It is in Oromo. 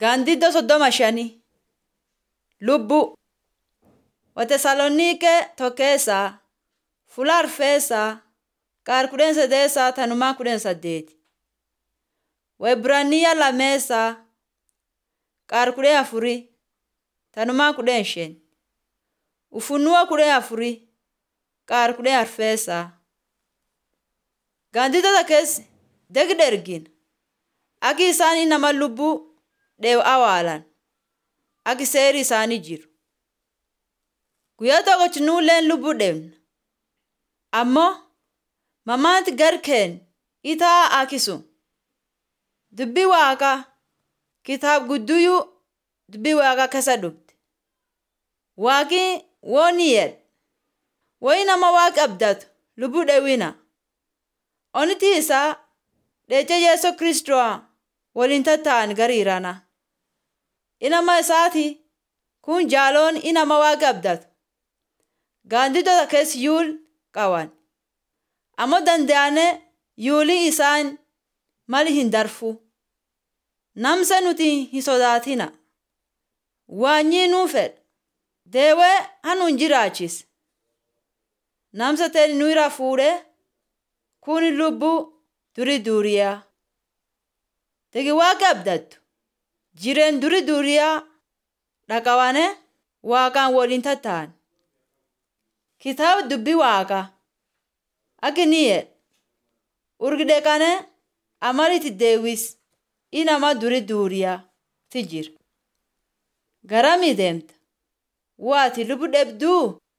Gaandiddoo soddoma shanii Lubbuu Watesaloniiqee tokkeessaa Fuula Arfeessaa Qaar kudhan sadeessaa tanumaa kudhan saddeeti Waebraniyaa lameessaa Qaar kudhan afurii tanumaa kudhan shan Ufunuo kudhan afurii Qaar kudhan arfeessaa Gaandiddota keessa degda ergina akka isaan nama lubbuu dheewu awwaalan akka seerri isaanii jiru. Guyyaa tokkochi nuulleen lubbuu dheebna. Ammoo mamaanti garkeen itaa akisu. Dubbii waaqaa kitaab gudduyyuu dubbii waaqaa keessa dhufte. Waaqi wooni jedhe wayi nama waaqi abdatu lubbuu dheewina. Onitii isaa dheecha Yesuus Kiristoos waliin tatta'an gariirana. Inama isaati kun jaaloon inama waaqa abdatu. Gaandiddota keessa yuul qaban. Ammoo danda'anii yuulii isaan mali hin darfu. Namsa nuti hin sodaatina. Waanyii nuu fedha. Deewee hanuun jiraachise. Namsa ta'e nu irraa fuudhee kun lubbuu durii duuriyaa. Tegi waaqa abdattu. Jireen durii duuriyaa dhaqabanee waaqaan waliin tatta'an. Kitaaba dubbii waaqaa akka inni jedhe urgide kanee amalitti deewis inama durii duuriyaa ti jira. Garamii deemta? Waati lubbuu dheebduu?